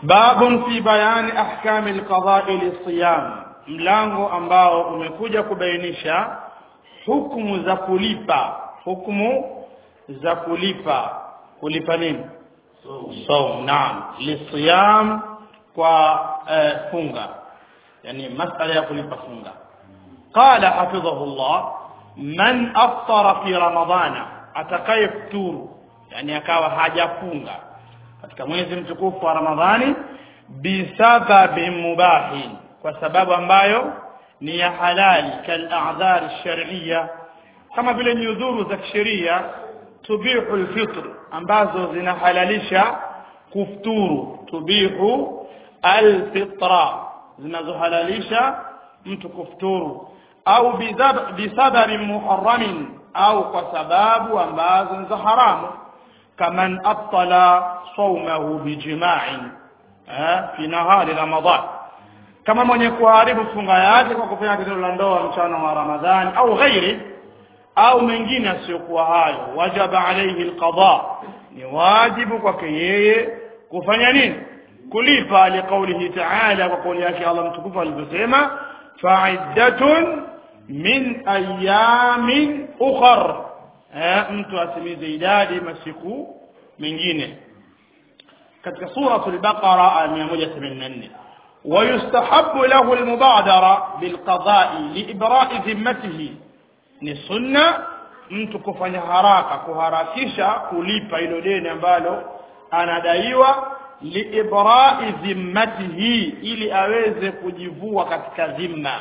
babun fi bayani ahkami alqada'i lisiyam mlango ambao umekuja kubainisha hukumu za kulipa hukumu za kulipa kulipa nini saum naam lisiyam kwa eh, funga yani masala ya kulipa funga qala hafidhahullah man aftara fi ramadana atakayefuturu yani akawa hajafunga katika mwezi mtukufu wa ramadhani bisababi mubahin kwa sababu ambayo ni ya halali kal'adhar shar'iyya kama vile nyudhuru za kisheria tubihu alfitr ambazo zinahalalisha kufuturu tubihu alfitra zinazohalalisha mtu kufuturu au bisababi muharramin au kwa sababu ambazo ni za haramu kaman abtala saumahu bijima'in fi nahari ramadan kama mwenye kuharibu funga yake kwa kufanya tendo la ndoa mchana wa ramadhani au ghairi au mengine asiyokuwa hayo wajaba alayhi alqada ni wajibu kwake yeye kufanya nini kulipa liqaulihi ta'ala kwa kauli yake Allah mtukufu alivyosema fa'iddatun min ayamin ukhar mtu atimize idadi masiku mengine katika suratul baqara 184 ويستحب له المبادرة بالقضاء لإبراء ذمته ni sunna mtu kufanya haraka kuharakisha kulipa hilo deni ambalo anadaiwa liibrai dhimmatihi ili aweze kujivua katika dhimma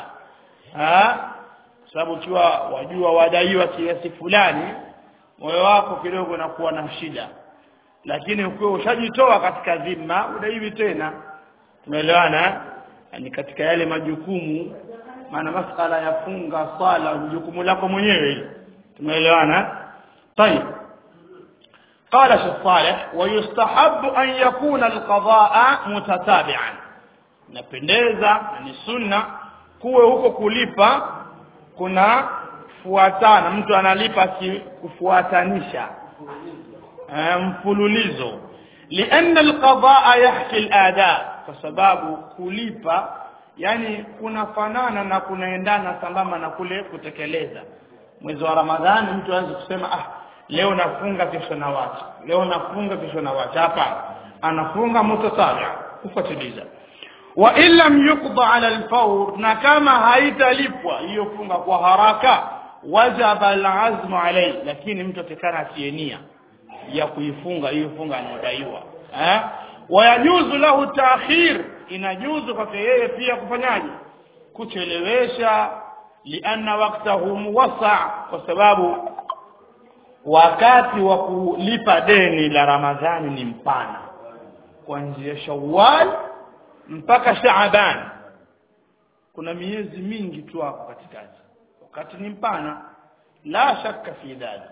sababu ukiwa wajua wadaiwa kiasi fulani moyo wako kidogo unakuwa na shida lakini ukiwa ushajitoa katika dhimma udaiwi tena tumeelewana ni katika yale majukumu maana masala ya funga swala jukumu lako mwenyewe hilo tumeelewana طيب قال شيخ صالح ويستحب أن يكون القضاء متتابعا napendeza ni sunna kuwe huko kulipa kuna fuatana mtu analipa kufuatanisha mfululizo لأن القضاء يحكي الآداء kwa sababu kulipa yani kunafanana na kunaendana sambamba na kule kutekeleza mwezi wa ramadhani mtu aanze kusema ah leo nafunga kesho na wacha leo nafunga kesho na wacha hapa anafunga mutatabi kufuatiliza wa illam yuqda ala alfawr na kama haitalipwa hiyo funga kwa haraka wajaba alazmu alayhi lakini mtu atakana asienia ya kuifunga hiyo funga anayodaiwa eh wayajuzu lahu ta'khir inajuzu kwake yeye pia kufanyaje kuchelewesha lianna waqtahu muwassa kwa sababu wakati wa kulipa deni la ramadhani ni mpana kuanzia shawwal mpaka shaaban kuna miezi mingi tu hapo katikati wakati ni mpana la shakka fi dhalik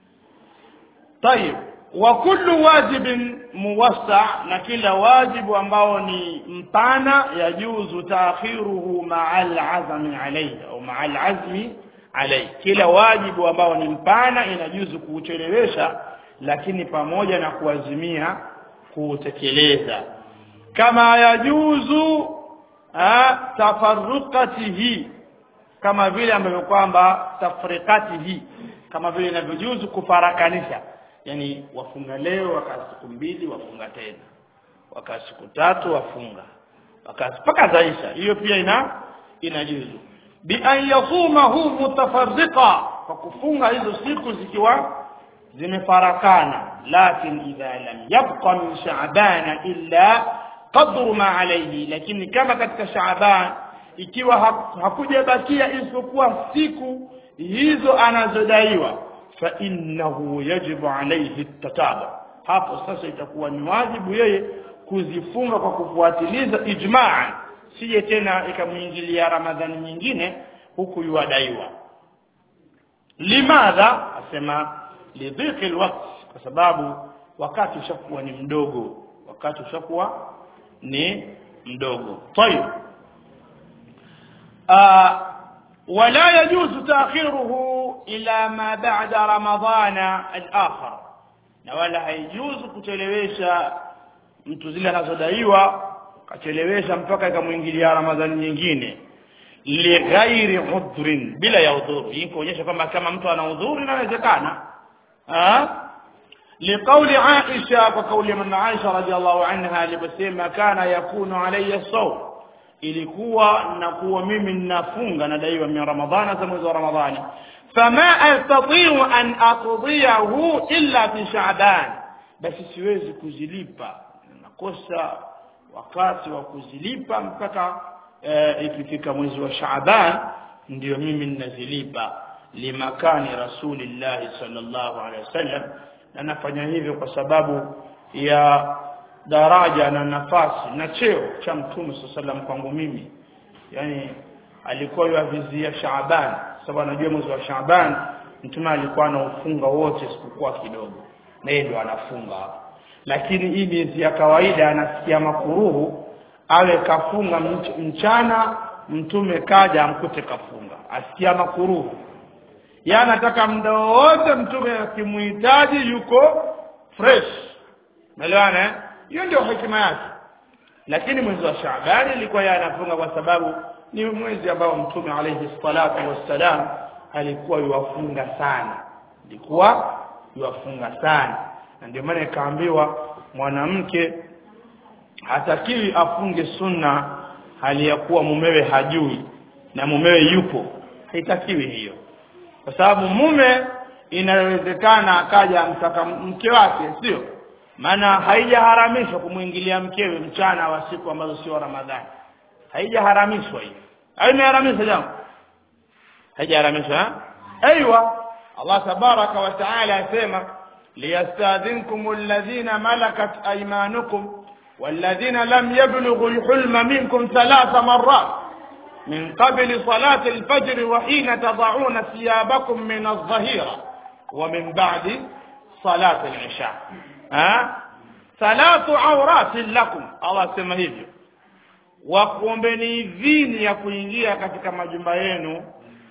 طيب وكل واجب موسع na kila wajibu ambao ni mpana yajuzu taakhiruhu ma'a al-azmi alayhi au ma'a al-azmi alayhi kila wajibu ambao ni mpana inajuzu kuuchelewesha lakini pamoja na kuazimia kuutekeleza kama yajuzu tafarruqatihi kama vile ambavyo kwamba tafriqatihi kama vile inavyojuzu kufarakanisha yani wafunga leo wakaa siku mbili wafunga tena wakaa siku tatu wafunga wakaa mpaka zaisha hiyo pia ina inajuzu bi an yasumahu mutafarriqa kwa kufunga hizo siku zikiwa zimefarakana lakin idha lam yabqa min sha'ban illa qadru ma alayhi lakini kama katika sha'ban ikiwa hakujabakia isipokuwa siku hizo anazodaiwa fa innahu yajibu alayhi tataba hapo sasa itakuwa ni wajibu yeye kuzifunga kwa kufuatiliza ijmaa sije tena ikamuingilia ramadhani nyingine huku yuadaiwa limadha asema lidhiqi alwaqt kwa sababu wakati ushakuwa ni mdogo wakati ushakuwa ni mdogo طيب آه ولا يجوز تأخيره إلى ما بعد رمضان الآخر na wala haijuzu kuchelewesha mtu zile anazodaiwa kachelewesha mpaka ikamwingilia ramadhani nyingine lighairi udhrin bila ya udhuru hii kuonyesha kwamba kama mtu ana udhuru inawezekana لقول عائشة وقول من عائشة رضي الله عنها لبسيما كان يكون علي الصوم ilikuwa nakuwa mimi ninafunga nadaiwa min ramadhana za mwezi wa ramadhani fama astati'u an aqdiyahu illa fi sha'ban basi siwezi kuzilipa nakosa wakati wa kuzilipa mpaka e, ikifika mwezi wa sha'ban ndio mimi ninazilipa limakani rasulillahi sallallahu alaihi wasallam na nafanya hivyo kwa sababu ya daraja na nafasi na cheo cha mtume sallam kwangu mimi yani alikuwa yavizia Shaaban sababu anajua mwezi wa Shaaban mtume alikuwa anaufunga wote isipokuwa kidogo na yeye ndio anafunga lakini hii miezi ya kawaida anasikia makuruhu awe kafunga mchana mtume kaja amkute kafunga asikia makuruhu yeye anataka muda wote mtume akimuhitaji yuko fresh umeelewana hiyo ndio hekima yake lakini mwezi wa Shaaban ilikuwa yeye anafunga kwa sababu ni mwezi ambao mtume alayhi salatu wassalam alikuwa yuwafunga sana alikuwa yuwafunga sana na ndio maana ikaambiwa mwanamke hatakiwi afunge sunna hali ya kuwa mumewe hajui na mumewe yupo haitakiwi hiyo kwa sababu mume inawezekana akaja mtaka mke wake sio maana haijaharamishwa kumwingilia mkewe mchana wa siku ambazo sio Ramadhani haijaharamishwa hiyo au imeharamishwa jambo haijaharamishwa aiywa Allah tabaraka wa taala asema liyastadhinkum alladhina malakat aymanukum والذين لم يبلغوا الحلم منكم ثلاث مرات من قبل صلاة الفجر وحين تضعون ثيابكم من الظهيرة ومن بعد صلاة العشاء ها ثلاث عورات لكم الله sema hivyo wakuombeni idhini ya kuingia katika majumba yenu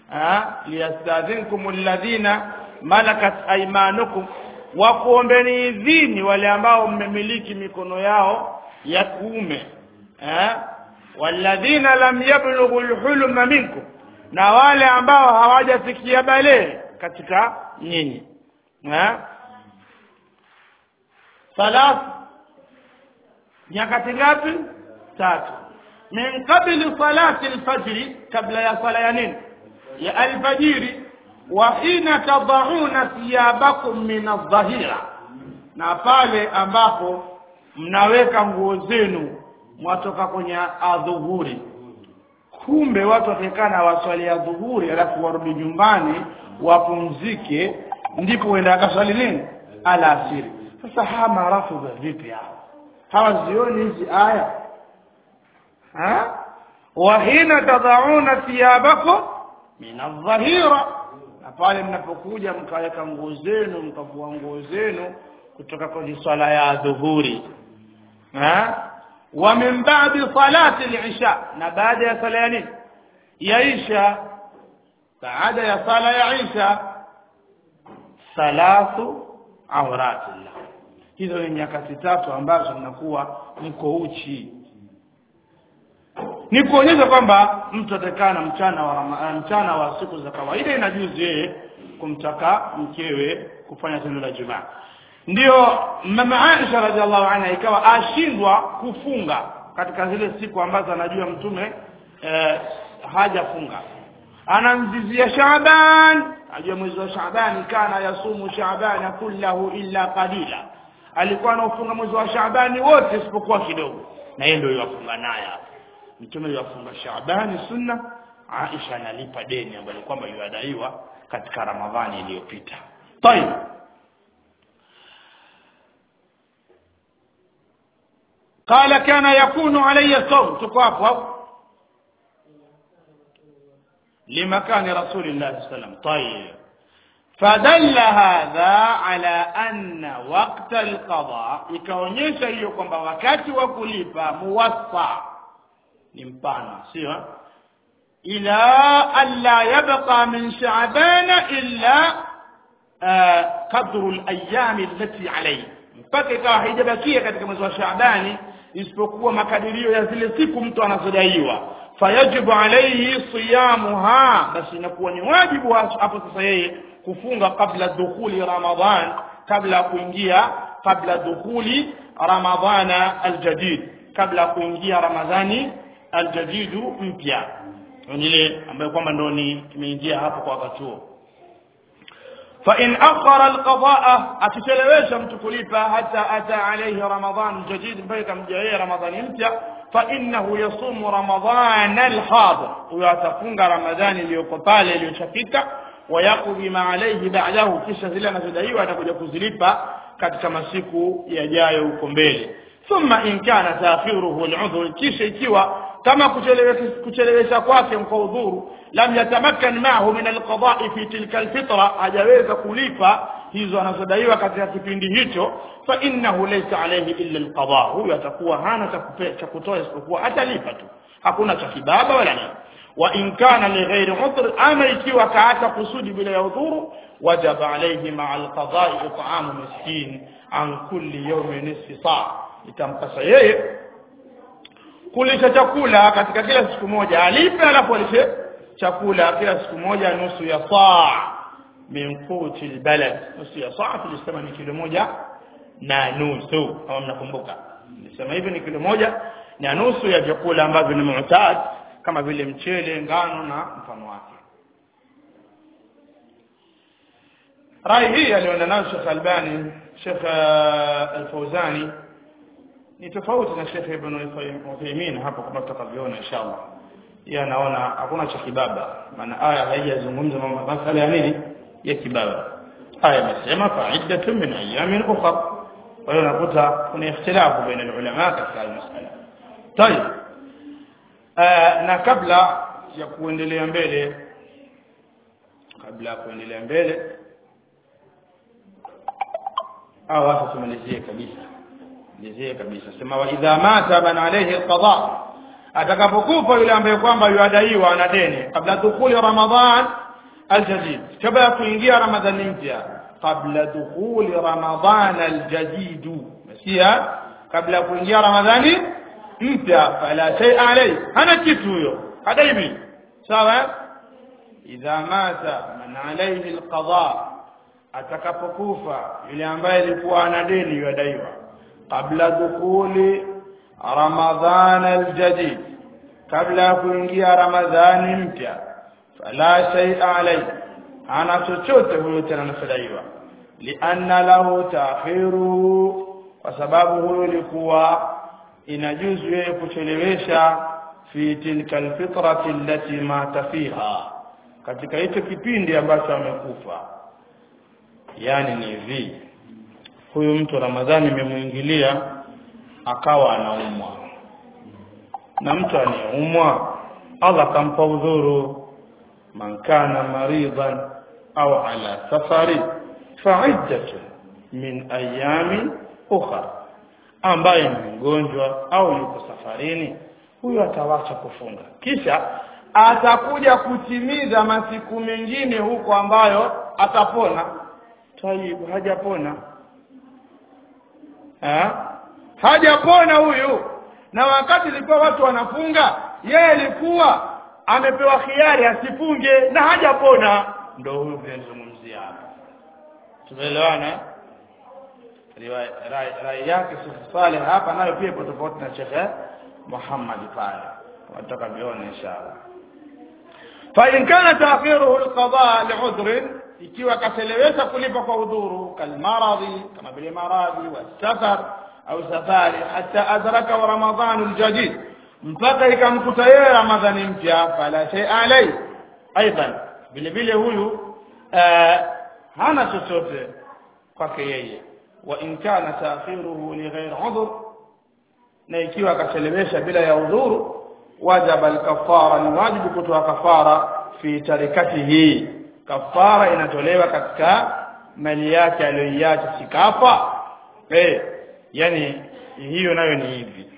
liyastadhinkum alladhina malakat aymanukum wakuombeni idhini wale ambao mmemiliki mikono yao ya kuume walladhina lam yablughu alhulma minkum na wale ambao hawajafikia balee katika nyinyi thalath nyakati ngapi tatu min qabli salati alfajri kabla ya sala ya nini ya alfajiri wa hina tadhauna thiyabakum min adh-dhahira na pale ambapo mnaweka nguo zenu mwatoka kwenye adhuhuri kumbe watu watakana waswali ya dhuhuri alafu warudi nyumbani wapumzike ndipo uenda akaswali nini alasiri sasa hawa marafudha vipi hao hawazioni hizi aya ha wahina tadhauna thiyabakum min adh-dhahira na pale mnapokuja mkaweka nguo zenu mkavua nguo zenu kutoka kwenye swala ya dhuhuri ha wa min ba'di salati al-isha na baada ya sala ya nini ya isha baada ya sala ya isha thalathu awratillah hizo ni nyakati tatu ambazo mnakuwa mko uchi ni kuonyesha kwamba mtu atakana mchana wa rama, mchana wa siku za kawaida inajuzi yeye kumtaka mkewe kufanya tendo la jumaa ndio mama Aisha radhiallahu anha ikawa ashindwa kufunga katika zile siku ambazo anajua mtume eh, hajafunga anamzizia Shaaban ajua mwezi wa Shaaban kana yasumu Shaaban kullahu illa qalila alikuwa anafunga mwezi wa Shaaban wote isipokuwa kidogo na yeye ndio yafunga naye hapo mtume yafunga Shaaban sunna Aisha analipa deni ambalo kwamba yuadaiwa katika Ramadhani iliyopita طيب قال كان يكون علي الصوم تكوافوا لمكان رسول الله صلى الله عليه وسلم طيب فدل هذا على أن وقت القضاء ikaonyesha hiyo kwamba wakati wa kulipa muwassa ni mpana sio ila alla yabqa min sha'ban illa qadru al-ayyam allati alayhi mpaka ikawa haijabakia katika mwezi wa Shaabani isipokuwa makadirio ya zile siku mtu anazodaiwa fayajibu alayhi siyamuha basi inakuwa ni wajibu hapo sasa yeye kufunga kabla dukhuli ramadhan kabla ya kuingia kabla dukhuli ramadhana aljadid kabla ya kuingia ramadhani aljadidu mpya ile ambayo kwamba ndo ni imeingia hapo kwa wakati huo فإن أخر القضاء أتشلويش متكلفة حتى أتى عليه رمضان جديد بيك مجاية رمضان يمتع فإنه يصوم رمضان الحاضر ويتفنق رمضان ليقطال ليشفيك ويقضي ما عليه بعده kisha zile anazodaiwa atakuja kuzilipa katika masiku yajayo huko mbele thumma in kana taakhiruhu al'udhr kisha ikiwa kama kuchelewesha kwake kwa udhuru lam yatamakkan ma'ahu min alqada'i fi tilka alfitra hajaweza kulipa hizo anazodaiwa katika kipindi hicho fa innahu laysa alayhi illa alqada huyo atakuwa hana cha kutoa isipokuwa atalipa tu hakuna cha kibaba wala nini wa in kana li ghairi udhr ama ikiwa kaata kusudi bila ya udhuru wajaba alayhi ma'a alqada'i it'amu miskin an kulli yawmin nisfi sa' itampasa yeye kulisha chakula katika kila siku moja alipe alafu alishe chakula kila siku moja nusu ya saa min quti albalad nusu ya saa tulisema ni kilo moja na nusu kama mnakumbuka nilisema hivi ni kilo moja na nusu ya vyakula ambavyo ni mu'tad kama vile mchele ngano na mfano wake rai hii aliona nayo Sheikh Albani Sheikh Al-Fawzani ni tofauti na Sheikh Ibn Uthaymeen hapo kama tutakavyoona inshallah yeye anaona hakuna cha kibaba maana aya haijazungumza mambo masala ya nini ya kibaba aya imesema fa'iddatun min ayamin ukhra kwa hiyo unakuta kuna ikhtilafu baina ulama katika hii masala tayeb na kabla ya kuendelea mbele kabla ya kuendelea mbele au hata tumalizie kabisa lizie kabisa sema wa idha mata man alayhi alqada atakapokufa yule ambaye kwamba yuadaiwa na deni kabla dukhuli ramadhan aljadid kabla ya kuingia ramadhani mpya kabla dukhuli ramadhan aljadid masia kabla ya kuingia ramadhani mpya fala shay alayhi hana kitu huyo hadaibi sawa idha mata man alayhi alqada atakapokufa yule ambaye alikuwa ana deni yuadaiwa قبل دخول رمضان الجديد قبل kuingia ramadhani mpya fala shay alai ana chochote huyo tena anafadaiwa lianna lahu ta'khiru kwa sababu huyo ilikuwa inajuzu yeye kuchelewesha fi tilka alfitrati allati mata fiha katika hicho kipindi ambacho amekufa yani ni hivi huyu mtu Ramadhani imemuingilia akawa anaumwa na mtu anayeumwa Allah kampa udhuru man kana maridan au ala safari fa'iddatu min ayami ukhra ambaye ni mgonjwa au yuko safarini huyo atawacha kufunga kisha atakuja kutimiza masiku mengine huko ambayo atapona tayib hajapona ha? hajapona huyu na wakati ilikuwa watu wanafunga yeye alikuwa amepewa khiari asifunge na hajapona ndo huyu tunazungumzia hapa tumeelewana rai, rai yake Sheikh Saleh hapa nayo pia ipo tofauti na Sheikh Muhammad pale wataka vione inshallah fa in kana ta'khiruhu alqada li'udhrin ikiwa kachelewesha kulipa kwa udhuru kalmaradhi kama vile maradhi wasafar au safari hata adraka wa ramadhanu aljadid mpaka ikamkuta yeye ramadhani mpya fala shay alai aidan vile vile huyu hana chochote kwake yeye wa in kana ta'khiruhu li ghairi udhr na ikiwa akachelewesha bila ya udhuru wajaba alkafara ni wajibu kutoa kafara fi tarikatihi kafara inatolewa katika mali yake aliyoiacha sikafa eh yani hiyo nayo ni hivi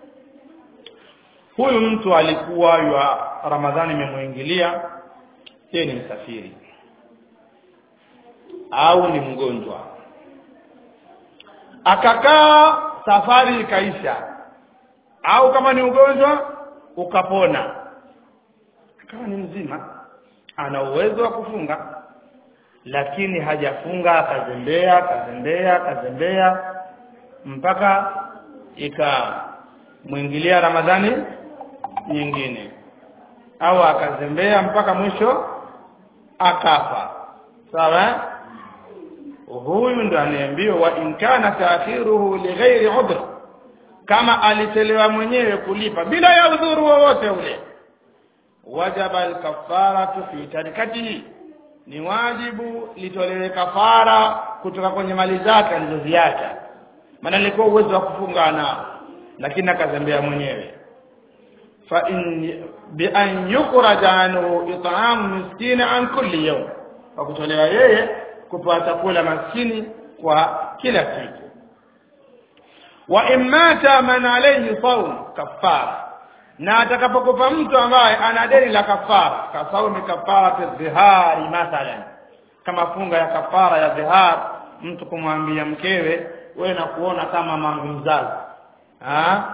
huyu mtu alikuwa ywa ramadhani imemuingilia yeye ni msafiri au ni mgonjwa akakaa safari ikaisha au kama ni ugonjwa ukapona akawa ni mzima ana uwezo wa kufunga lakini hajafunga akazembea akazembea akazembea mpaka ikamwingilia ramadhani nyingine au akazembea mpaka mwisho akafa sawa huyu ndo anaambiwa wa in kana taakhiruhu lighairi udhr kama alichelewa mwenyewe kulipa bila ya udhuru wowote ule wajaba alkafaratu fi tarikatihi ni wajibu litolewe kafara kutoka kwenye mali zake alizoziacha maana alikuwa uwezo wa kufunga nao lakini akazembea mwenyewe fa in bi an yukhraja anhu it'am miskin an kulli yawm kwa kutolewa yeye kupewa chakula maskini kwa kila siku wa imata man alayhi sawm kafara na atakapokufa mtu ambaye ana deni la kafara kasaumi kafara dhihari mathalan kama funga ya kafara ya dhihar mtu kumwambia mkewe wewe na kuona kama mangu mzazi ha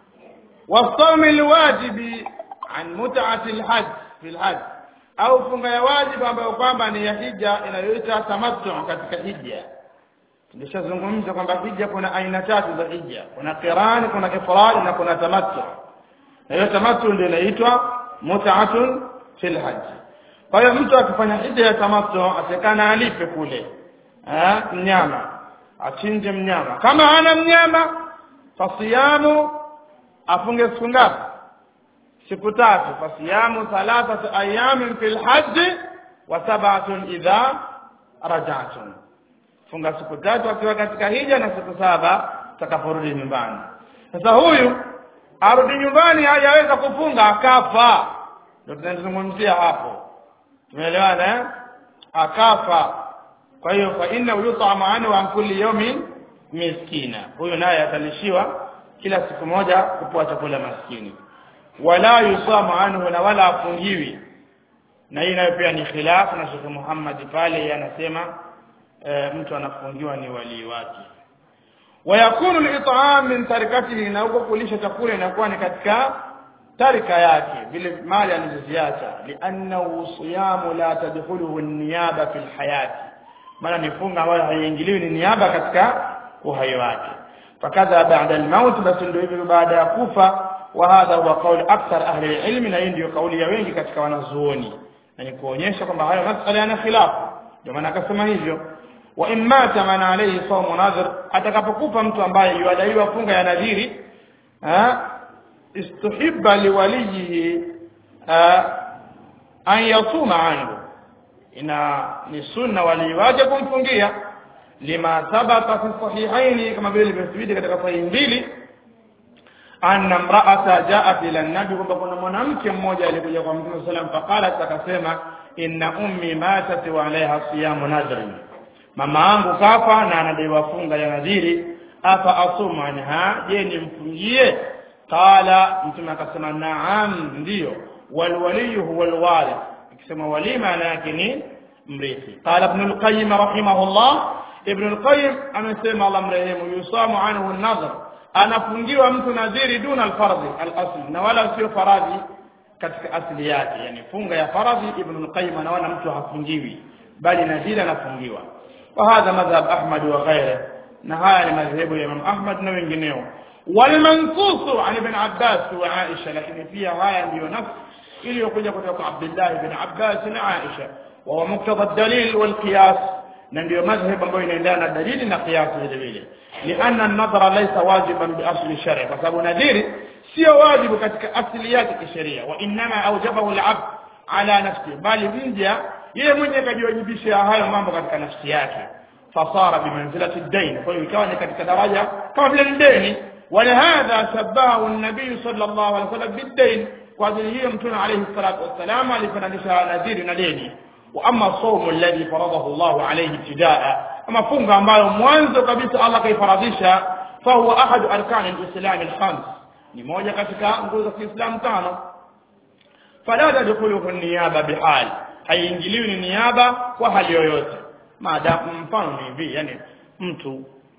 wasaumi alwajibi an mut'ati alhajj fil hajj au funga ya wajibu ambayo kwamba ni ya hija inayoitwa tamattu katika hija tulishazungumza kwamba hija kuna aina tatu za hija kuna qirani kuna ifrad na kuna tamattu na hiyo tamattu ndio inaitwa mut'atun fil hajj kwa hiyo mtu akifanya hija ya tamattu atakana alipe kule eh mnyama achinje mnyama kama hana mnyama fasiyamu afunge siku ngapi siku tatu fasiyamu thalathatu ayamin fil hajj wa sab'atun idha raja'tum funga siku tatu akiwa katika hija na siku saba atakaporudi nyumbani sasa huyu arudi nyumbani hajaweza kufunga akafa ndio tunazungumzia hapo tumeelewana eh akafa kwa hiyo fa inna yut'amu anhu an kulli yawmin miskina huyu naye atalishiwa kila siku moja kupewa chakula maskini wala yusamu anhu na wala afungiwi na hii nayo pia ni khilafu na Sheikh Muhammad pale anasema e, mtu anafungiwa ni walii wake wayakunu al-it'am min tarikatihi na huko kulisha chakula inakuwa ni katika tarika yake vile mali alizoziacha li'annahu siyamu la tadkhuluhu an-niyaba fil hayati maana ni funga ambayo haiingiliwi ni niaba katika uhai wake fakadha ba'da al-maut basi ndio hivyo baada ya kufa wa hadha huwa qaul akthar ahli ilmi na hii ndio kauli ya wengi katika wanazuoni na ni kuonyesha kwamba hayo masala yana khilafu ndio maana akasema hivyo wa in mata man alayhi sawmu nadhir atakapokufa mtu ambaye yuadaiwa funga ya nadhiri istuhibba liwalihi an yasuma anhu ina ni sunna wali wake kumfungia lima thabata fi sahihaini kama vile limethibiti katika sahihi mbili anna imra'ata ja'at ila an-nabi kwamba kuna mwanamke mmoja alikuja kwa Mtume sallam faqalat akasema inna ummi matat wa alaiha siyamu nadhrin mama yangu kafa na anadaiwa funga ya nadhiri afa asuma anha je nimfungie qala mtume akasema naam ndio wal waliyu huwa al warith akisema wali maana yake ni mrithi qala ibn al-qayyim rahimahullah ibn al-qayyim amesema Allah mrehemu yusamu anhu an-nadhr anafungiwa mtu nadhiri duna al-fardhi al-asl na wala sio faradhi katika asili yake yani funga ya faradhi ibn al-qayyim anaona mtu hafungiwi bali nadhiri anafungiwa وهذا مذهب أحمد وغيره نهاية مذهب الإمام أحمد نوينجنيو والمنصوص عن ابن عباس وعائشة لكن فيها هاي ndio نفس ili kuja kutoka Abdullah ibn Abbas na Aisha wa muktadha dalil wal qiyas na ndio madhhabu ambayo inaendana na dalili na qiyas vile vile lianna an-nadhara laysa wajiban bi asli shar'i kwa sababu nadhiri sio wajibu katika asili yake kisheria wa inma awjabahu al-abd ala nafsi bali mja yeye mwenyewe kajiwajibisha hayo mambo katika nafsi yake fasara bimanzilati ad-dain kwa hiyo ikawa ni katika daraja kama vile ni deni ولهذا شبهه النبي صلى الله عليه وسلم بالدين kwa ajili hiyo mtume alayhi salatu wassalam alifananisha nadhiri na deni wa amma sawmu alladhi faradahu Allah alayhi ibtidaa ama funga ambayo mwanzo kabisa Allah kaifaradhisha fa huwa ahad arkan alislam alkhams ni moja katika nguzo za Kiislamu tano fala tadkhuluhu niyaba bihal haiingiliwi ni niaba kwa hali yoyote maadamu mfano ni hivi yani mtu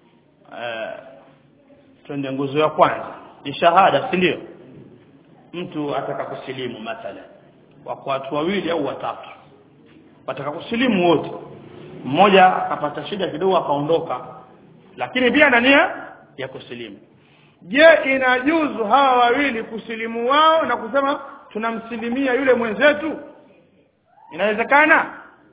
eh, twende nguzo ya kwanza ni shahada si ndio mtu ataka kusilimu mathalan wako watu wawili au watatu wataka kusilimu wote mmoja akapata shida kidogo akaondoka lakini pia na nia ya kusilimu je inajuzu hawa wawili kusilimu wao na kusema tunamsilimia yule mwenzetu inawezekana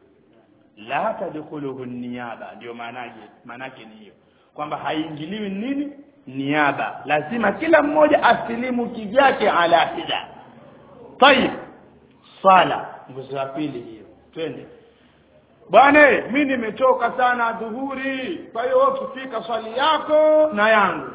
la tadkhuluhu niyaba ndio maanaje maanake ni hiyo kwamba haingiliwi nini niaba lazima kila mmoja asilimu kivyake ala hida tayib sala nguzo ya pili hiyo twende bwana mi nimechoka sana dhuhuri kwa hiyo ukifika swali yako na yangu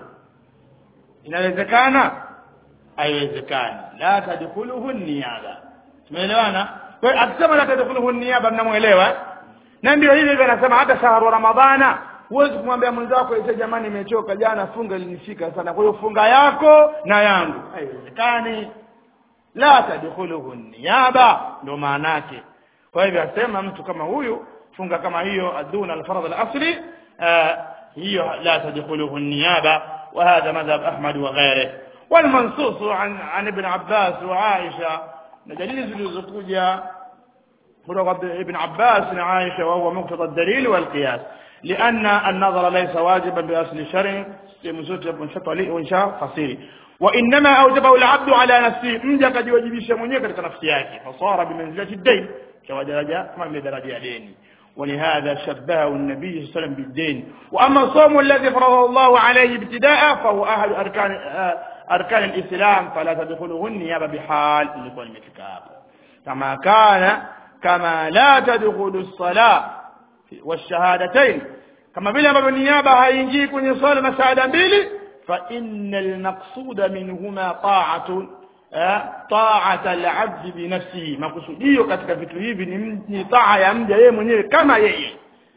inawezekana haiwezekani la tadkhuluhu niyaba tumeelewana kwa hiyo akisema la tadkhuluhu niyaba mnamuelewa na ndio hivyo hivyo anasema hata shahru ramadhana huwezi kumwambia mwenzako ise jamani nimechoka jana funga ilinifika sana kwa hiyo funga yako na yangu haiwezekani la tadkhuluhu niyaba ndio maana yake kwa hivyo asema mtu kama huyu funga kama hiyo aduna alfarad alasli hiyo la tadkhuluhu niyaba وهذا مذهب أحمد وغيره والمنصوص عن عن ابن عباس وعائشة دليل زلزقوجة ابن عباس وعائشة وهو مقتضى الدليل والقياس لأن النظر ليس واجبا بأصل الشرع وإنشاء قصير وإنما أوجبه العبد على نفسه من جاك جواجبيش منيه كتك نفسياك فصار بمنزلة الدين كما درجة ما من درجة دين ولهذا شبهه النبي صلى الله عليه وسلم بالدين وأما الصوم الذي فرضه الله عليه ابتداء فهو أهل أركان أركان الإسلام فلا تدخله النيابة بحال لكل مثل كما كان كما لا تدخل الصلاة والشهادتين كما بلا ما بالنيابة هينجي كن صلاة مساعدة بيلي فإن المقصود منهما طاعة طاعة العبد بنفسه makusudio katika vitu hivi ni taa ya mja yeye mwenyewe kama yeye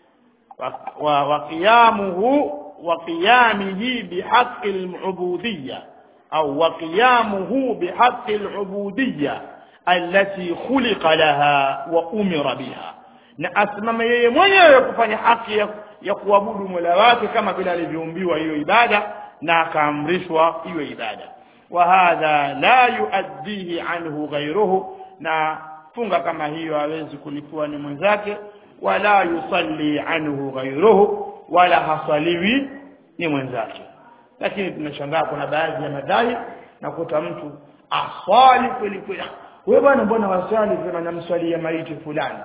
wa qiyamuhu wa qiyamihi bihaqqi al-ubudiyya au wa qiyamuhu bihaqqi al-ubudiyya allati khuliqa laha wa umira biha na asimame yeye mwenyewe kufanya haki ya, ya kuabudu Mola wake kama vile alivyoumbiwa hiyo ibada na akaamrishwa hiyo ibada وهذا لا يؤديه عنه غيره na funga kama hiyo hawezi kulipua ni mwenzake wala yusalli anhu ghayruhu wala hasaliwi ni mwenzake lakini tunashangaa kuna baadhi ya madai nakuta mtu aswali kweli kweli wewe bwana mbona waswali sema namswalia maiti fulani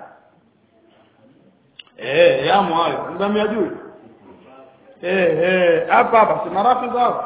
eh yamo hayo ngamia juu eh eh hapa hapa si marafiki zao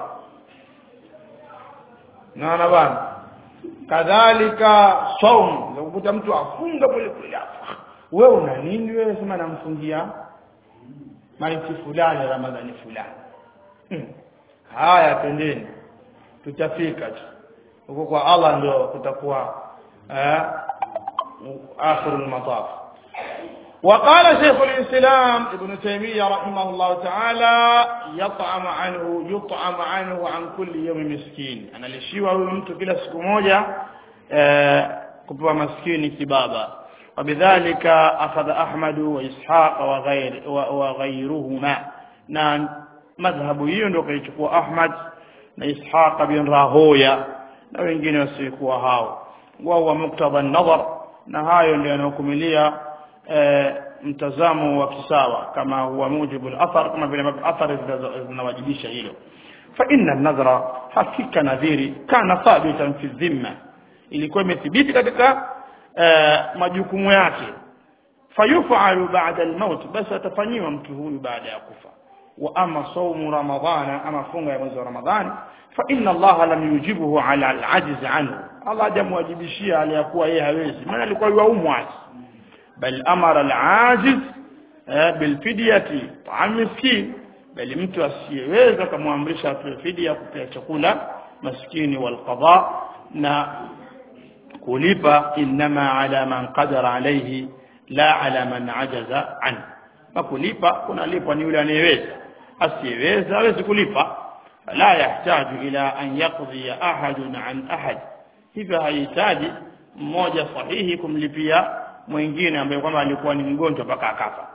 naona bwana kadhalika saum ukuta mtu afunga pole pole wewe una nini wewe sema namfungia maiti fulani ramadhani fulani hmm. haya pendeni tutafika tu huko kwa Allah ndio kutakuwa eh akhirul mataf وقال شيخ الإسلام ابن تيمية رحمه الله تعالى يطعم عنه يطعم عنه عن كل يوم مسكين أنا لشيوا mtu kila siku moja kupewa maskini kibaba وبذلك أخذ أحمد وإسحاق وغير وغيرهما na madhhabu hiyo ndio kaichukua Ahmad na Ishaq bin Rahoya na wengine wasiokuwa hao wao muktadha an-nadhar na hayo ndio yanayokumilia mtazamo wa kisawa kama huwa mujibu al-athar kama vile athari zinawajibisha hilo fa inna an-nadhra hakika nadhiri kana thabitan fi dhimma ilikuwa imethibiti katika majukumu yake fayufalu ba'da al-maut basi atafanyiwa mtu huyu baada ya kufa wa ama saumu ramadhana ama funga ya mwezi wa ramadhani fa inna allaha lam yujibuhu ala al-ajz anhu allah hajamwajibishia aliyakuwa yeye hawezi maana alikuwa yuaumwa بل أمر العاجز بالفدية طعام مسكين بل mtu asiyeweza kumwamrisha atoe fidia kupea chakula maskini walqada na kulipa inma ala man qadara alayhi la ala man ajaza an na kulipa kunalipwa ni yule anayeweza asiyeweza hawezi kulipa la yahtaju ila an yaqdi ahadun an ahad hivyo hahitaji mmoja sahihi kumlipia mwingine ambaye kwamba alikuwa ni mgonjwa mpaka akafa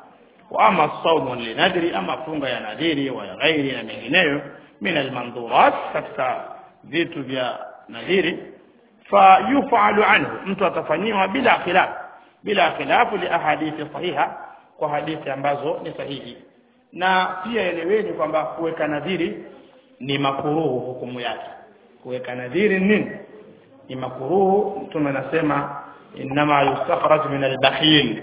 wa ama saumu linadri ama funga ya nadhiri wa ya ghairi na mengineyo min almandhurat katika vitu vya nadhiri fayufalu anhu mtu atafanyiwa bila khilaf bila khilafu li ahadithi sahiha kwa hadithi ambazo ni sahihi na pia eleweni kwamba kuweka nadhiri ni makuruhu hukumu yake kuweka nadhiri nini ni makuruhu mtume anasema inma yustakhraj min albakhil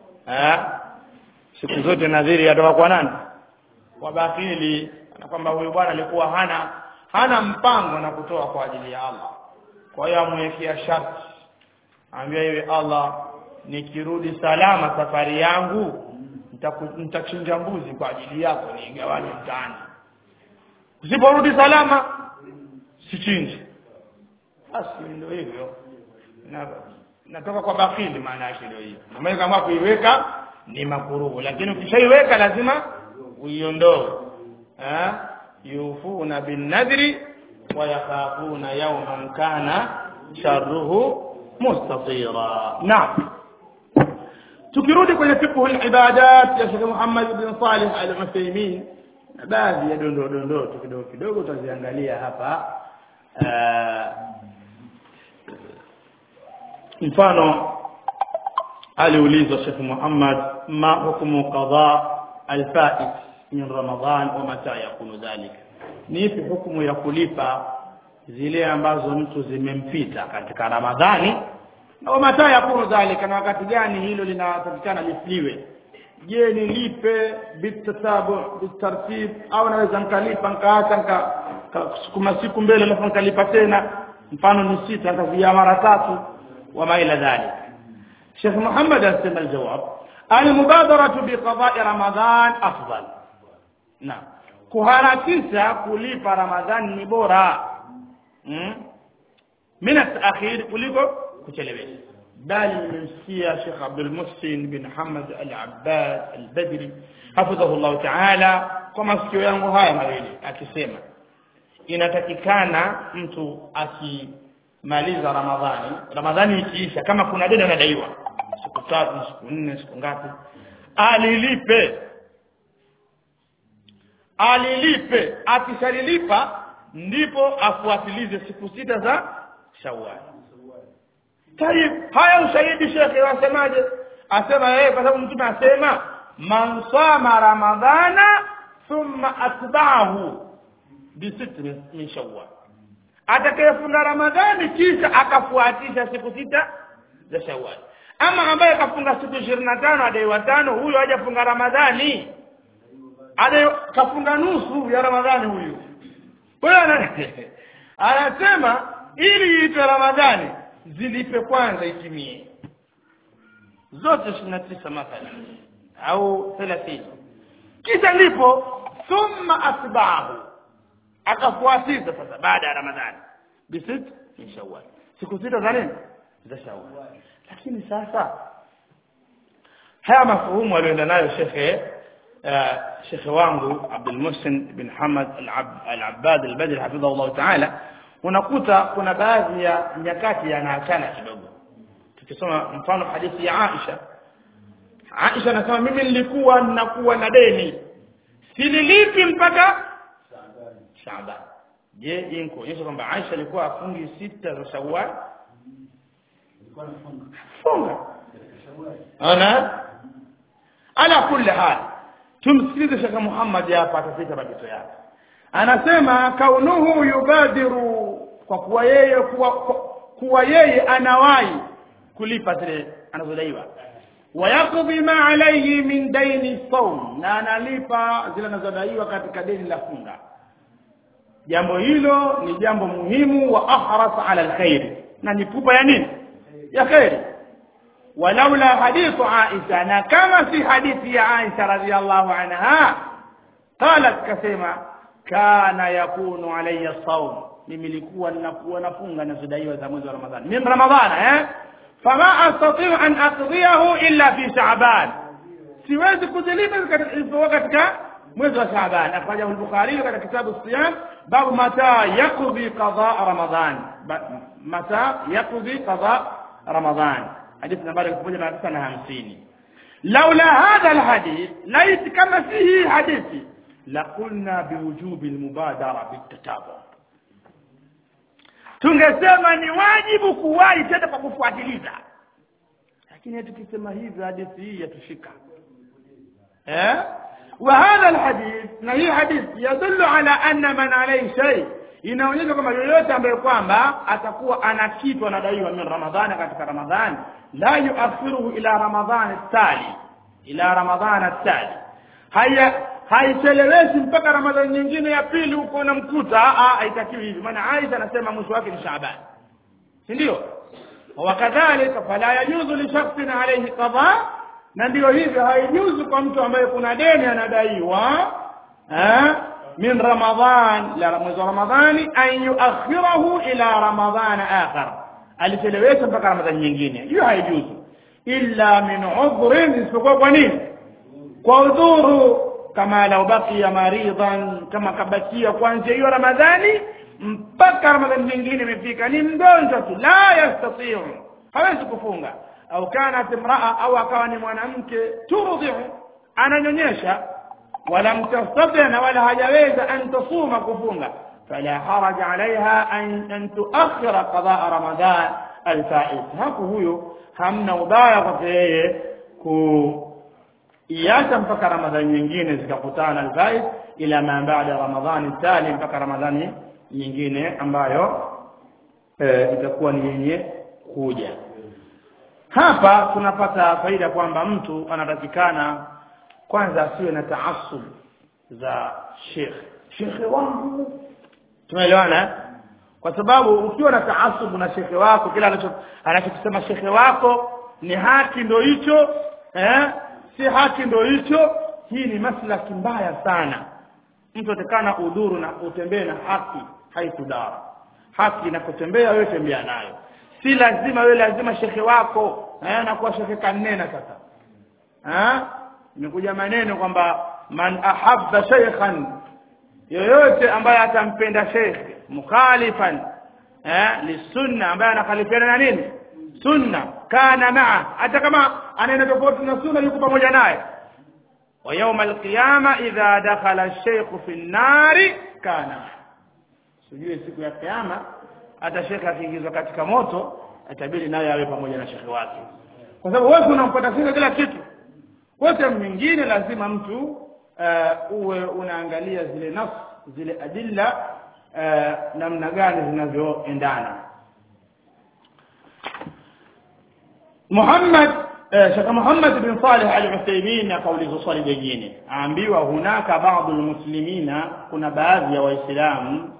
siku zote nadhiri yatoka kwa nani kwa bakhili na kwamba huyu bwana alikuwa hana hana mpango na kutoa kwa ajili ya Allah kwa hiyo amwekea sharti ambia yeye Allah nikirudi salama safari yangu nitachinja mbuzi kwa ajili yako niigawanye mtaani usiporudi salama sichinji basi ndio hivyo na natoka kwa bakili maana yake ndio hiyo na kama kuiweka ni makuruhu lakini ukishaiweka lazima uiondoe eh yufuna bin nadri wa yakhafuna yawman kana sharruhu mustatira naam tukirudi kwenye fiqh al-ibadat ya Sheikh Muhammad ibn Salih al-Uthaymeen na baadhi ya dondoo dondoo tu kidogo kidogo tutaziangalia hapa mfano aliulizwa Sheikh Muhammad ma hukumu qada al-fa'it min Ramadhan wa mata yakunu dhalika ni ipi hukumu ya kulipa zile ambazo mtu zimempita katika Ramadhani na mata yakunu dhalika na wakati gani hilo linatakikana lifliwe je nilipe bitatabu bitartib au naweza nikalipa nikaacha nika siku mbele alafu nikalipa tena mfano ni sita nikazia mara tatu وما إلى ذلك شيخ محمد أسلم الجواب المبادرة بقضاء رمضان أفضل نعم kuharakisha kulipa ramadhani ni bora mm? min atakhir kuliko kuchelewesha bali nimemsikia Sheikh Abdul Muhsin bin Hamad Al-Abbad Al-Badri hafidhahu Allah Ta'ala kwa masikio yangu haya mawili akisema inatakikana mtu aki maliza ramadhani ramadhani ikiisha kama kuna deni anadaiwa siku tatu siku nne siku ngapi alilipe alilipe akishalilipa ndipo afuatilize siku sita za shawwal tayib haya ushahidi shekhe wasemaje asema yeye kwa sababu mtume asema man sama ramadhana thumma atba'ahu bi sitrin min shawwal atakayefunga ramadhani kisha akafuatisha siku sita za shawwal ama ambaye kafunga siku ishirini na tano adaiwa tano huyo hajafunga ramadhani ade kafunga nusu ya ramadhani huyu kwa hiyo anasema ili iitwe ramadhani zilipe kwanza itimie zote ishirini na tisa mathalan au thelathini kisha ndipo thumma atbaahu akafuatisha sasa baada ya ramadhani bisit min shawwal siku sita za nini za shawwal lakini sasa haya mafuhumu aliyoenda nayo shekhe shekhe wangu Abdul Muhsin bin Hamad al-Abbad al-Badri hafidhahu Allah ta'ala unakuta kuna baadhi ya nyakati yanaachana kidogo tukisoma mfano hadithi ya Aisha Aisha anasema mimi nilikuwa ninakuwa na deni sililipi mpaka Shaaban je hii kuonyesha kwamba Aisha alikuwa afungi sita za Shawwal funga ana ala kulli hal tumsikilize Sheikh Muhammad hapa atafika mapito yake anasema kaunuhu yubadiru kwa kuwa yeye kuwa, kuwa yeye anawahi kulipa zile anazodaiwa wayakdhi ma alayhi min daini sawm na analipa zile anazodaiwa katika deni la funga jambo hilo ni jambo muhimu wa ahras ala alkhair na ni pupa ya nini ya khairi walaula hadithu Aisha na kama si hadithi ya Aisha radhiallahu anha qalat kasema kana yakunu alayya sawm mimi nilikuwa ninakuwa nafunga nazidaiwa za mwezi wa Ramadhani min Ramadhana eh fama astati an aqdiyahu illa fi Sha'ban siwezi kuzilipa katika katika mwezi wa Shaaban akhrajahu al-Bukhari katika kitabu siyam babu mata yaqdi qada Ramadhan mata yaqdi qada Ramadhan hadithi nambari 1950 laula hadha alhadith lait kama si hii hadithi laqulna biwujubi almubadara bitatabu tungesema ni wajibu kuwahi tena kwa kufuatiliza lakini tukisema hivi hadithi hii yatushika eh وهذا الحديث na hii hadithi yadullu ala anna man alayhi shay inaonyesha kwamba yoyote ambaye kwamba atakuwa ana kitu anadaiwa min ramadhani katika ramadhani la yuakhiruhu ila ramadhani tali ila ramadhani tali haya haichelewesi mpaka ramadhani nyingine ya pili huko unamkuta haitakiwi hivi maana Aisha anasema mwisho wake ni Shaaban si ndio wakadhalika fala yajuzu li shakhsin alayhi qada na ndio hivyo haijuzu kwa mtu ambaye kuna deni anadaiwa eh min ramadhan la mwezi wa ramadhani an yuakhirahu ila ramadhan akhar alichelewesha mpaka ramadhani nyingine hiyo haijuzu illa min udhrin isipokuwa kwa nini kwa udhuru kama lau baqiya maridan kama kabakia kuanzia hiyo ramadhani mpaka ramadhani nyingine imefika ni mgonjwa tu la yastatiu hawezi kufunga au kanat imraa au akawa ni mwanamke turdiu ananyonyesha wala mtastati na wala hajaweza an tasuma kufunga fala haraj alaiha an, an tuakhira qadaa ramadan alfait hapo huyo hamna ubaya kwake yeye kuiacha mpaka ramadhani nyingine zikakutana alfait ila ma baada ramadhani tali mpaka ramadhani nyingine ambayo e, itakuwa ni yenye kuja hapa tunapata faida kwamba mtu anatakikana kwanza asiwe na taasub za shekhe shekhe wangu tumeelewana kwa sababu ukiwa na taasub na shekhe wako kila anachokisema shekhe wako ni haki ndo hicho eh si haki ndo hicho hii ni maslaki mbaya sana mtu atakana udhuru na utembee na haki haitudara haki inapotembea wewe tembea nayo si lazima wewe lazima shekhe wako eh na kuwa shekhe kanena sasa eh imekuja maneno kwamba man ahabba shaykhan yoyote ambaye atampenda shekhe mukhalifan eh lisunna ambaye anakhalifiana na nini sunna kana maa hata kama anaenda tofauti na sunna yuko pamoja naye wa yawma alqiyama idha dakhala ash-shaykh fi an-nari kana sijui siku ya kiyama hata shekhe akiingizwa katika moto itabidi naye awe pamoja na shekhe wake kwa sababu wewe unampata shekhe kila kitu wote mwingine lazima mtu uh, uwe unaangalia zile nafsi zile adilla uh, namna gani zinavyoendana Muhammad Sheikh Muhammad bin Salih Al-Uthaymeen akauliza swali jingine aambiwa hunaka baadhi muslimina kuna baadhi ya waislamu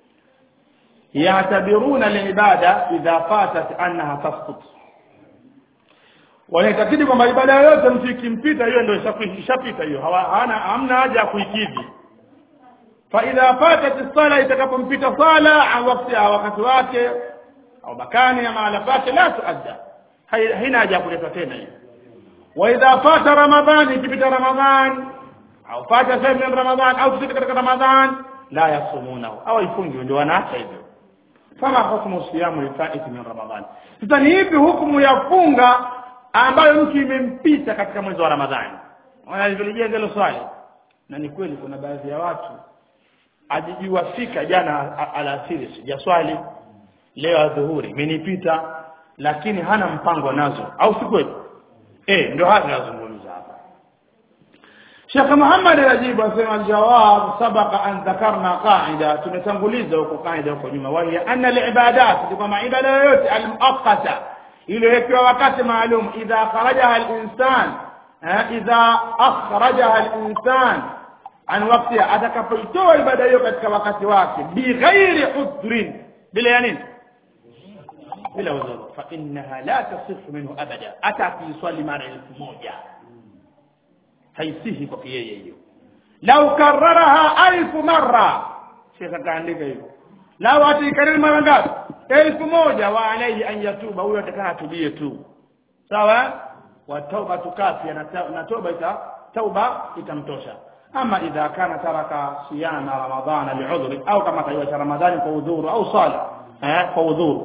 يعتبرون العبادة إذا فاتت أنها تسقط wanaitakidi kwamba ibada yoyote mtu ikimpita hiyo ndio ishapita hiyo hawana hamna haja ya kuikidhi fa idha fatat sala itakapompita sala au wakati wakati wake au makani ya mahala pake la tuadda haina haja ya kuletwa tena hiyo wa idha fata ramadhani ikipita ramadhan au fata sehemu ya ramadhan au kufika katika ramadhan la yasumunahu au ifungi ndio wanaacha hivyo fama hukmu siyamu lifaiti min ramadhan sasa ni ipi hukumu ya funga ambayo mtu imempita katika mwezi wa ramadhani wanalijenga hilo swali na ni kweli kuna baadhi ya watu ajijua fika jana alasiri sijaswali leo adhuhuri imenipita lakini hana mpango nazo au si kweli eh ndio hapa nazungumza hapa Sheikh Muhammad Rajibu asema aljawab sabaqa an dhakarna qaida tumetanguliza huko qaida huko nyuma wa hiya anna alibadat kama ibada yoyote almuaqqata iliyowekewa wakati maalum idha kharajaha alinsan idha akhrajaha alinsan an waqtiha atakapoitoa ibada hiyo katika wakati wake bighairi udhrin bila ya nini bila udhuru fa innaha la tasihhu minhu abada hata akiswali mara elfu moja haisihi kwa yeye hiyo lau kararaha alfu marra shekha akaandika hivyo lau ataikariri mara ngapi elfu moja wa alaihi an yatuba huyo atakana atubie tu sawa wa tauba tukafia na toba ita tauba itamtosha ama idha kana taraka siyama ramadhana liudhri au kama kaiwacha ramadhani kwa udhuru au sala eh kwa udhuru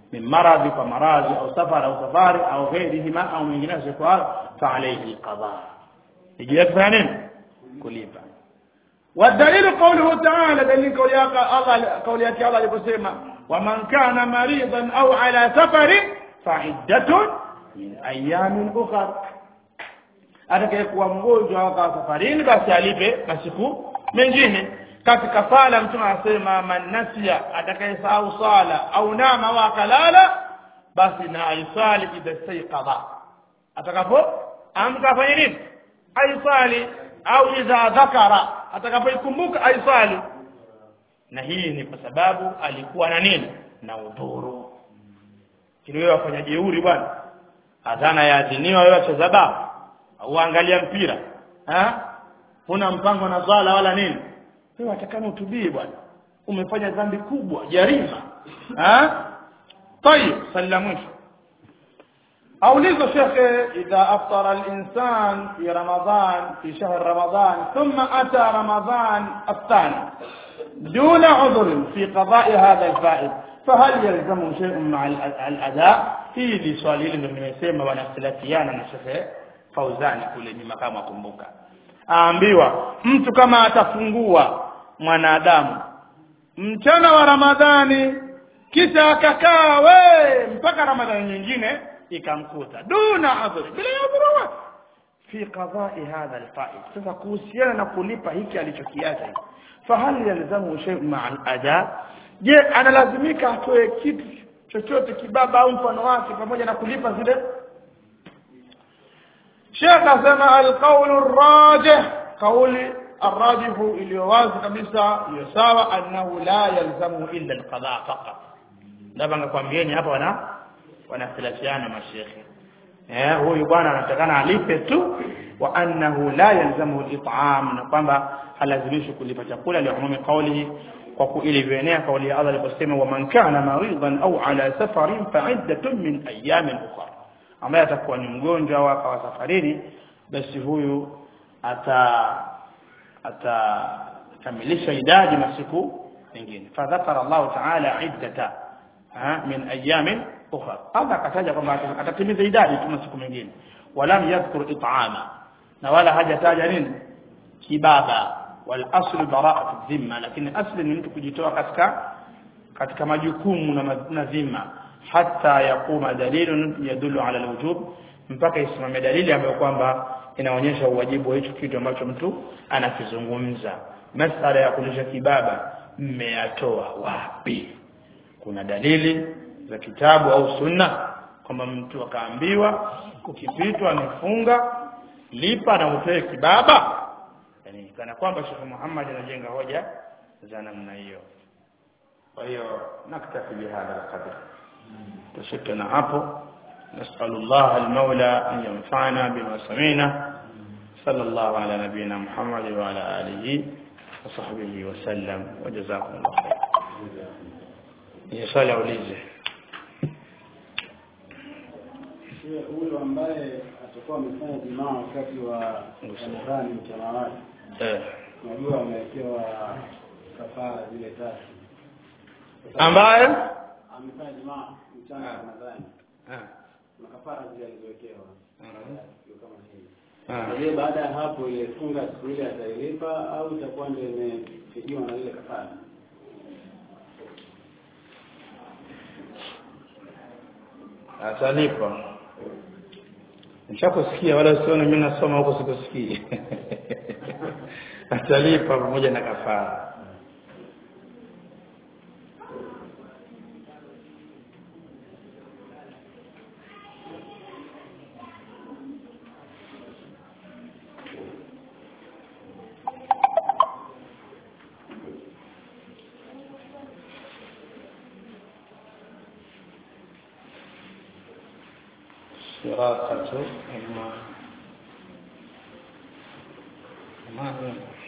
min maradhi kwa maradhi au safar au safari au ghairihima au mengineyo kwa fa alayhi alqada ijia kufanya nini kulipa والدليل قوله تعالى دليل قول الله قول يا الله يقول ومن كان مريضا او على سفر فعدة من ايام اخر atakayekuwa mgonjwa au akawa safarini basi alipe masiku mengine katika sala mtume anasema man nasiya atakayesahau sala au nama wa kalala basi na aisali idha staiqadha atakapo amka afanye nini aisali au idha dhakara atakapoikumbuka aisali na hii ni kwa sababu alikuwa na nini na udhuru kile wafanya jeuri bwana adhana yaadhiniwa wewe acheza baba au angalia mpira ha huna mpango na swala wala nini wewe atakana utubie bwana umefanya dhambi kubwa jarima ha طيب سلموش أوليز شيخ إذا أفطر الإنسان في رمضان في شهر رمضان ثم أتى رمضان الثاني دون عذر في قضاء هذا الفائد فهل يلزم شيء مع الأداء hili swali hili ndio nimesema wanakhtilafiana na Sheikh Fauzani kule nyuma kama kumbuka aambiwa mtu kama atafungua mwanadamu mchana wa Ramadhani kisha akakaa we mpaka Ramadhani nyingine ikamkuta duna adhri bila udhuru fi qada'i hadha alfa'id sasa kuhusiana na kulipa hiki alichokiacha fahal yalzamu shay ma'a al-ada je analazimika atoe kitu chochote kibaba au mfano wake pamoja na kulipa zile Sheikh asema al-qawl ar-rajih qawli الراجح iliyowazi kabisa iliyo sawa annahu la yalzamu illa alqada faqat labda ngakwambieni hapa wana wanakhtilafiana mashekhe eh huyu bwana anatakana alipe tu wa annahu la yalzamu al-it'am na kwamba halazimishi kulipa chakula li umumi qawlihi kwa kuilivyoenea kauli ya Allah aliposema wa man kana maridan au ala safarin fa'iddatun min ayamin ukhra ambaye atakuwa ni mgonjwa au akawa safarini basi huyu ata atakamilisha idadi masiku mengine fadhakara Allah ta'ala iddata min ayamin ukhra Allah akataja kwamba atatimiza idadi tu masiku mengine walam yadhkur it'ama na wala hajataja nini kibaba wal aslu bara'atu dhimma lakini asli ni mtu kujitoa katika katika majukumu na, na dhima hata yakuma dalilun yadullu ala alwujub mpaka isimame dalili ambayo kwamba inaonyesha uwajibu wa hicho kitu ambacho mtu anakizungumza masala ya kulisha kibaba mmeyatoa wapi kuna dalili za kitabu au sunna kwamba mtu akaambiwa kukipitwa amefunga lipa na utoe kibaba yani kana kwamba Sheikh Muhammad anajenga hoja za namna hiyo kwa hiyo naktafi bihadha alqadr tushikana hapo نسأل الله المولى أن ينفعنا بما سمعنا صلى الله على نبينا محمد وعلى آله وصحبه وسلم وجزاكم الله خير يسأل أوليزه huyo ambaye atakuwa amefanya jimaa wakati wa Ramadhani mchana wake eh. najua amewekewa kafara zile tatu ambaye amefanya jimaa mchana wa Ramadhani Ah. na kafara zile alizowekewa Ndio kama hivi Ah. je baada ya hapo ile funga siku ile atailipa au itakuwa ndio imefikiwa na ile kafara atalipa nishakusikia wala usione mimi nasoma huko sikusikii atalipa pamoja na kafara شراسة الماء الماء